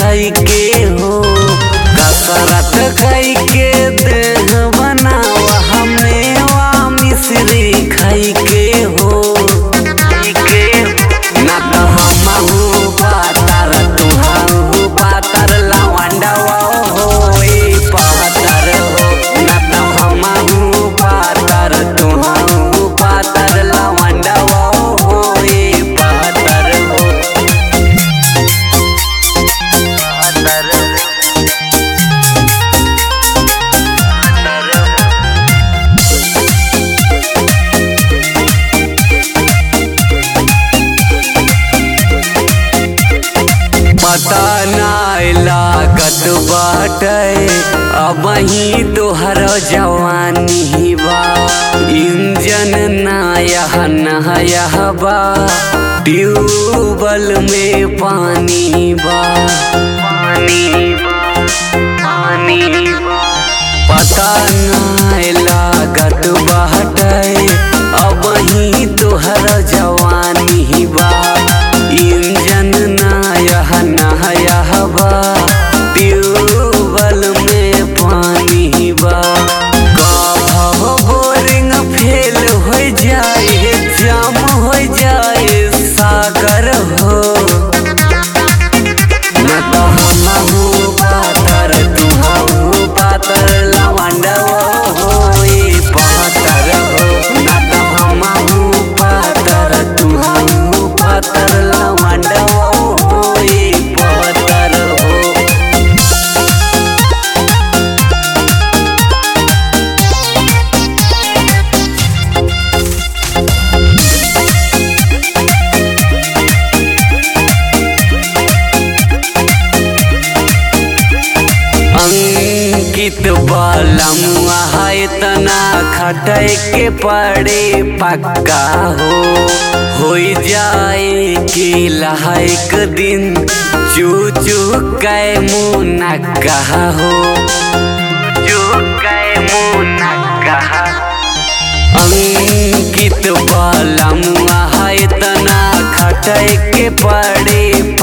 खाई के हो कसरत खाई के देह बनावा हमें वा मिश्री खाई के हो ना तो हमहू पातर तुहू पातर लवंडवा हो ए पातर हो ना तो हमहू पातर तुहू पातर लवंडवा हो ए पातर हो पता नाय लागत बाटे अब ही तोहर जवानी बा इंजन नायह नहयह बा ट्यूबल में पानी बा पानी बा पानी बा पता नाय लागत बाटे अब ही तोहर जवानी बा इंजन नायह नहयह बा ट्यूबल में पानी बा कभो बोरिंग फेल हो जाए जाम हो जाए सागर हो न तो हमहू पातर तुहू पातर लवंडवा हो ए पातर हो न तो हमहू पातर तुहू पातर लवंडवा हो ए पातर हो अंकित बालमुआ है तना खटै के पड़े पक्का हो हो जाए कि लहक दिन चू चू कै मुँह कहा हो चू कै मुँह कहा अंकित बालमुआ है तना खटै के पड़े